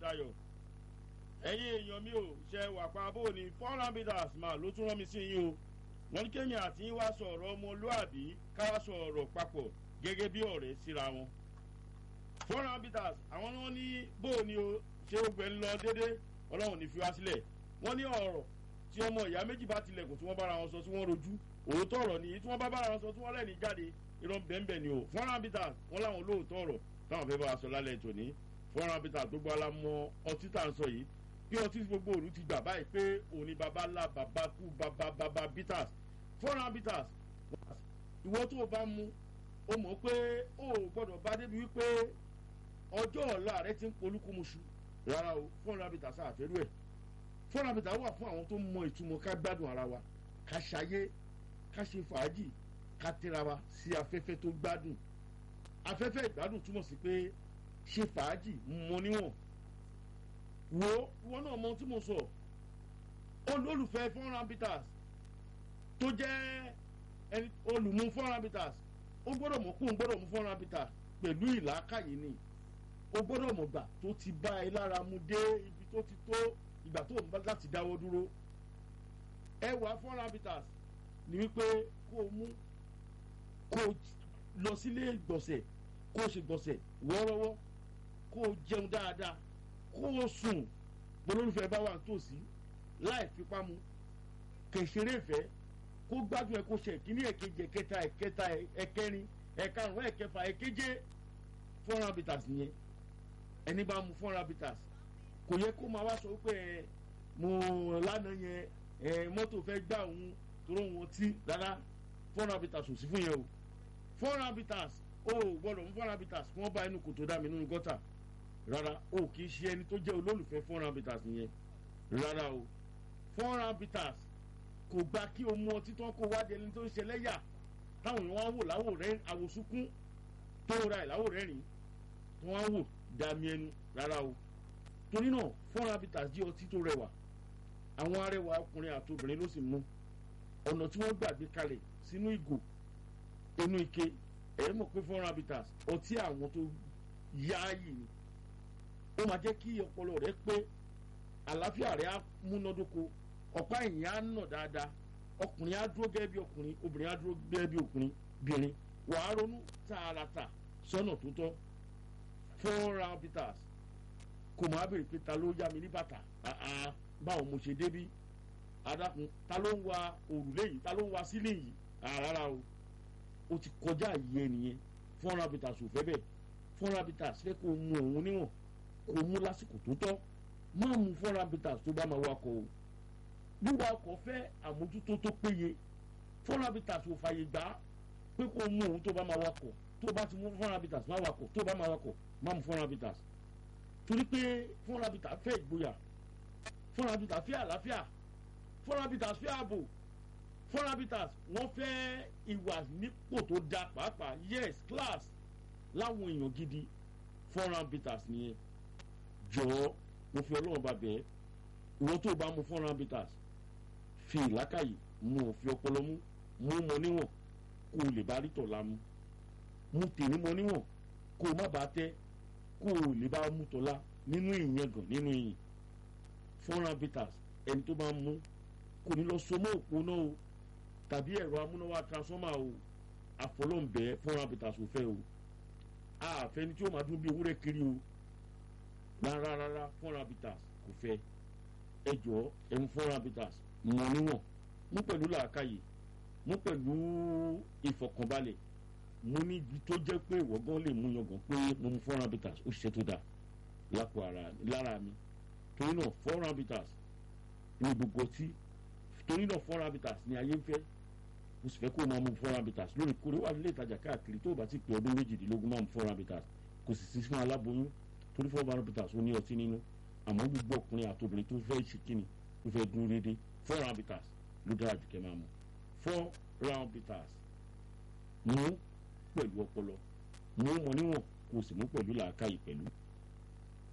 dayọ̀ ẹ̀yin èèyàn mi ò ṣe wà pa bó ni four hundred meters máa ló tún rán mi sí yín o wọ́n ní kéèyàn àti yín wá sọ ọ̀rọ̀ ọmọlúàbí ká wá sọ ọ̀rọ̀ papọ̀ gẹ́gẹ́ bí ọ̀rẹ́ síra wọn four hundred meters àwọn náà ní bó ni o ṣé ó gbẹ ń lọ déédéé ọlọ́run ní fi wá sílẹ̀ wọ́n ní ọ̀rọ̀ tí ọmọ ìyá méjì bá tilẹ̀kùn tí wọ́n bára wọn sọ tí wọ́n rojú òótọ́ ọ̀rọ̀ nìyí tí wọ́n bá bára wọn sọ tí wọ́n lẹ́ni jáde irọ́ bẹ́ẹ̀nbẹ́ẹ̀ ni o four hundred meters wọ́n láwọn olóòótọ́ ọ̀rọ̀ táwọn fẹ́ bá wa sọ lálẹ́ tòní four hundred meters gbogbo alamọ ọtí tá à ń sọ yìí bí ọtí gbogbo òru ti gbà báyìí pé òní baba ńlá baba kú baba baba bitters four hundred meters ìwọ tó o bá mú o mọ̀ pé o ò gbọ́dọ̀ bá débi wípé ọjọ́ ọ̀la rẹ ti ń polúkúmuṣu rárá o four hundred meters àfẹ́rú ẹ̀ four hundred meters wà fún àwọn tó mọ ìtumọ̀ ká gbádùn ara wa ká ṣayé ká ṣe fàájì ká tẹ́ra wa sí afẹ́fẹ́ tó gbádùn afẹ́fẹ́ ìgbádùn túmọ̀ sí pé ṣe fàájì mọ níwọ̀n wo ìwọ náà mọ ohun tí mo sọ olólùfẹ́ four hundred meters tó jẹ́ ẹni olùmú four hundred meters ó gbọ́dọ̀ mọ̀ kó ń gbọ́dọ̀ mú four hundred meters pẹ̀lú ìlàkàyè ni ó gbọ́dọ̀ mọ̀ gbà tó ti bá ẹ lára mu dé ibi tó ti tó ìgbà tó ń bá láti dáwọ́ dúró ẹwà four hundred meters ni wípé kó o mú kó o lọ sílé gbọ̀nsẹ̀ kó o ṣe gbọ̀nsẹ̀ wọ́ọ́rọ́wọ́ kó o jẹun dáadáa kó o sùn bolólùfẹ́ bá wà nítòsí láì fipá mu kẹ̀sẹ̀rẹ̀ ìfẹ́ kó gbádùn ẹ kó ṣe ìkíní ẹ̀kejì ẹ̀kẹta ẹ̀kẹta ẹ̀kẹrin ẹ̀karùn-ún ẹ̀kẹfà ẹ̀keje four hundred meters nìyẹn ẹni bá mu four hundred meters kò yẹ kó máa wá sọ pé ẹ mo lánàá yẹn ẹ mọ́tò fẹ́ gbà òun toró wọn tí rárá four hundred meters ò sí fún yẹn o four hundred meters o gbọ́dọ̀ mú four hundred meters kí wọ́n bá inú kòtò dá mi nínú gọ́tà rárá o kì í ṣe ẹni tó jẹ́ olólùfẹ́ four hundred meters nìyẹn rárá o four hundred meters kò gba kí o mu ọtí tán kó wá di ẹni tó ń ṣe lẹ́yà táwọn èèyàn wá wò láwò rẹ àwòsúnkún tó ra ẹ̀ láwò rẹ́rìn tó wá wò dàmí ẹnu rárá o torí náà four hundred meters jẹ́ ọtí tó rẹwà àwọn arẹwà ọkùnrin àti obìnrin ló sì mú ọ̀nà tí wọ́n gbàgbé kalẹ̀ sínú ìgò inú ike ẹ̀ mọ̀ pé four hundred meters ọtí àwọn tó yááyì ni ó máa jẹ́ kí ọpọlọ rẹ pé àlàáfíà rẹ á múnádóko ọ̀pá ẹ̀yìn á nà dáadáa ọkùnrin á dúró gẹ́gẹ́ bí ọkùnrin obìnrin á dúró gẹ́gẹ́ bí ọkùnrin bìnrin wàá ronú tààràtà sọ́nà tó tọ́ four round bitters kò máa bèrè pé ta ló yá mi ní bàtà báwo mo ṣe débí adákun ta ló ń wa òrùlé yìí ta ló ń wa sílé yìí rárá o o ti kọjá yìí ẹnìyẹn four round bitters ò fẹ́ bẹ́ẹ̀ four round bitters fẹ́ kó mu òun níwọ̀n kó mu lásìkò tó tọ́ má mu four round bitters tó bá máa wakọ̀ o wíwa ọkọ̀ fẹ́ àmójútó tó péye four habitats ò fàyè gbà pé kó mú òun tó bá máa wakọ̀ tó bá ti mú four habitats máa wakọ̀ tó bá máa wakọ̀ máa mú four habitats torí pé four habitats fẹ́ ìgboyà four habitats fẹ́ àlàáfíà four habitats fẹ́ ààbò four habitats wọ́n fẹ́ ìwà nípò tó da pàápàá yes class láwọn èèyàn gidi four habitats nìyẹn jọ̀ọ́ mo fi ọlọ́run bá bẹ́ẹ̀ ìwọ tó bá mu four habitats fi ìlákàyè mu òfin ọpọlọ mú mú mọ níwọ̀n kó o lè bá rí tọ̀la mu mú tèmi mọ níwọ̀n kó o má bàa tẹ́ kó o lè bá mú tọ̀la nínú ìyẹngàn nínú ìyìn four habitats ẹni tó bá mú kò ní lọ so mọ́ òpó náà o tàbí ẹ̀rọ amúnáwá transformer o àfọlọ́ǹbẹ four habitats ò fẹ́ o àfẹni tí ó máa dún bí ewúrẹ́ kiri o rárá rárá four habitats kò fẹ́ ẹ jọ ẹmu four habitats mọ níwọ̀n mú pẹ̀lú làákàyè mú pẹ̀lú ìfọ̀kànbalẹ̀ mú níbi tó jẹ́ pé ìwọ gan lè mú yangàn pé mo mu four habitats ó ṣiṣẹ́ tó dáa lápò ara lára mi torí náà four habitats ní gbogbo tí torí náà four habitats ní ayé ń fẹ́ mo sì fẹ́ kó o máa mu four habitats lóòrèkóòrè wà nílé ìtajà káàkiri tó o bá ti pè ọdún méjìdínlógún máa mu four habitats kò sì sí fún aláboyún torí four habitats ó ní ọtí nínú àmọ́ gbogbo ọkùnrin àti obìnrin tó fẹ́ ṣe kíni tó fẹ́ dúró déédéé four round bitters ló dára jù kẹ́ máa mu four round bitters mú pẹ̀lú ọpọlọ mú mọ níwọ̀n kó o sì mú pẹ̀lú làákàyè pẹ̀lú